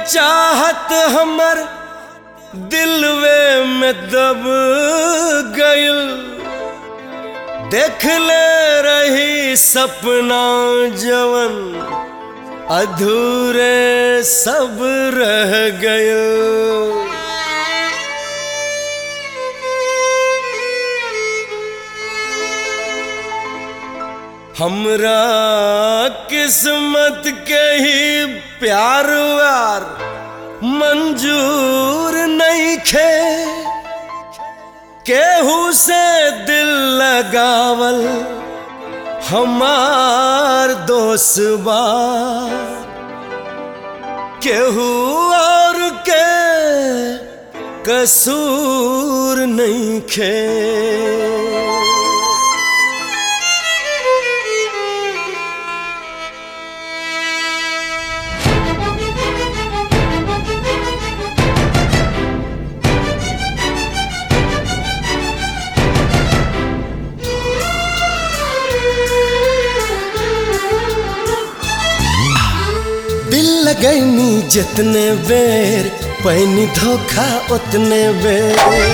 चाहत हमर दिलवे में दब गइल देख ले रही सपना जवन अधूरे सब रह गइल हमरा किस्मत के ही प्यार व्यार मंजूर नहीं खे केहू से दिल लगावल हमार दोस्त बा केहू और के कसूर नहीं खे दिल लगैनी जितने बेर पैनी धोखा उतने बेर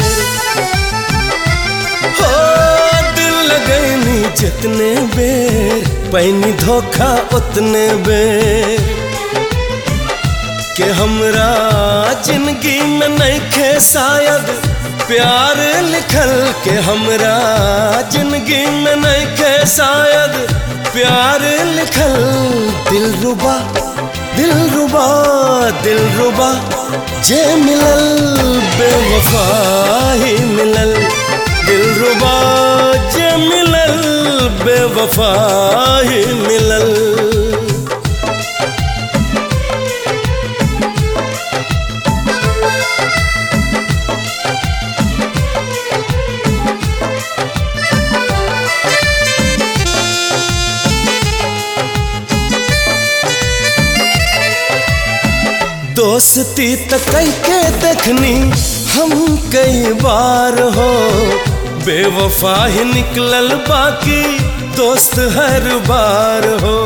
हो दिल लगैनी जितने बेर पैनी धोखा उतने बेर के हमरा जिंदगी में नहीं खे शायद प्यार लिखल के हमरा जिंदगी में नहीं खे शायद प्यार लिखल दिल रुबा दिल रुबा दिल रुबा जे मिलल बेवफा ही मिलल दिल रुबा जे मिलल बेवफा ही मिलल दोस्ती त कई के देखनी हम कई बार हो बेवफा ही निकलल बाकी दोस्त हर बार हो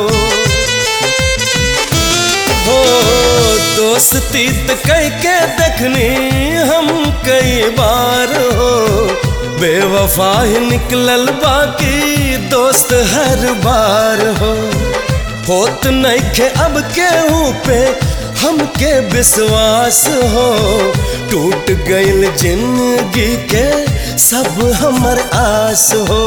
हो दोस्ती त कई के देखनी हम कई बार हो बेवफा ही निकलल बाकी दोस्त हर बार हो होत नहीं खे अब केहू पे हमके विश्वास हो टूट गइल जिंदगी के सब हमर आस हो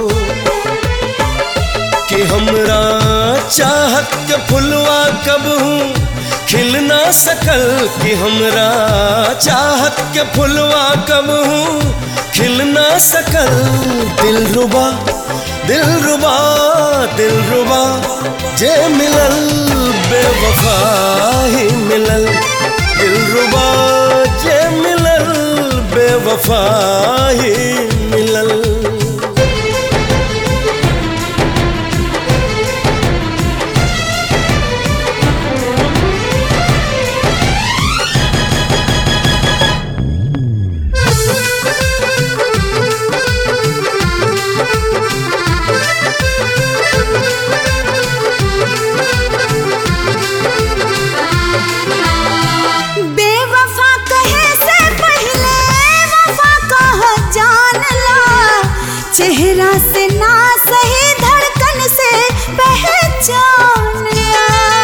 कि हमरा चाहत के फुलवा कब हूँ खिल ना सकल कि हमरा चाहत के फुलवा कब हूँ खिल ना सकल दिल रुबा दिल रुबा दिल रुबा जे मिलल बेवफा ही मिलल दिल रुबा जे मिलल बेवफा ही मिलल बेवफा कहे से पहले वफा कह जान ला चेहरा से ना सही धड़कन से पहचान ला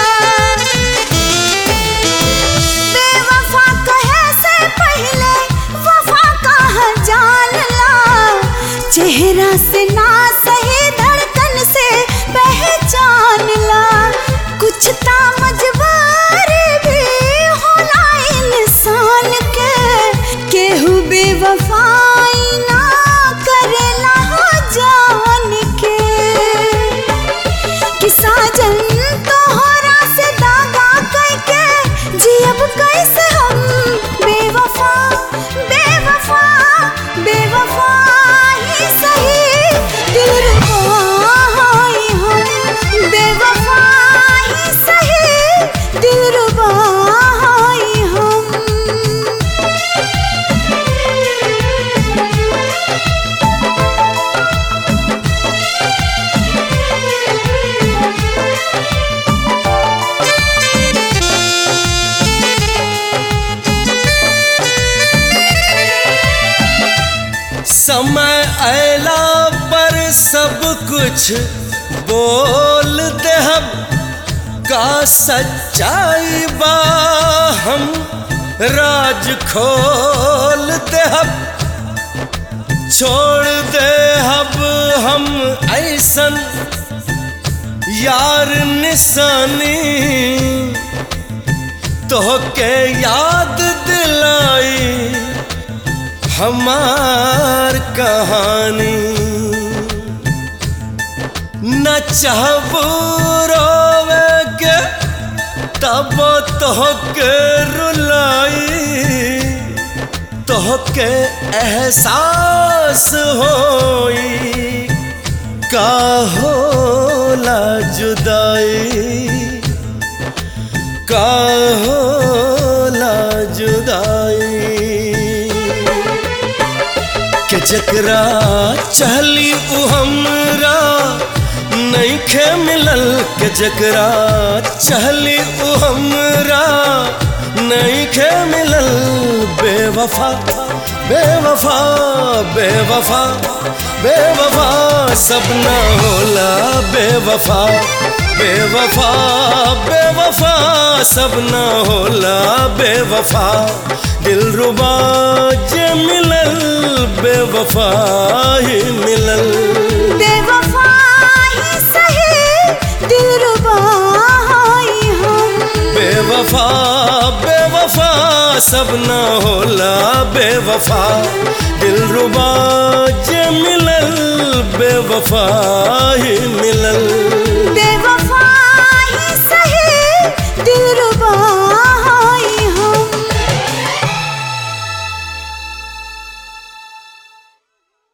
बेवफा कहे से पहले वफा कह जान ला चेहरा से ना सही धड़कन से पहचान ला कुछ ता मजबूरी भी होला इंसान के केहू बेवफाई ना करेला हो जान के कि साजन तोहरा से दागा करके जियब कैसे हम बेवफा बेवफा बेवफा ही सही दिल रुबा ही हम बेवफा ही सही दिल रुबा ही हम समय अला पर सब कुछ बोल दे हम का सच्चाई बा हम राज खोल दे हम छोड़ दे अब हम ऐसन यार निशानी तो के याद दिलाई हमार कहानी न चाहबू रोवे के तब तो के रुलाई तो के एहसास होई का होला जुदाई का होला जुदाई के जकरा चहली उ हमरा नइखे मिलल के जकरा चहली उ हमरा नइखे मिलल बेवफा बेवफा बेवफा बेवफा सब ना होला बेवफा बेवफा बेवफा सब ना होला बेवफा दिल रुबा जे मिलल बेवफा ही मिलल बेवफा ही सही दिलरुबा हई हम बेवफा बेवफा सब ना होला बेवफा दिल रुबा जे मिलल बेवफा ही मिलल बेवफा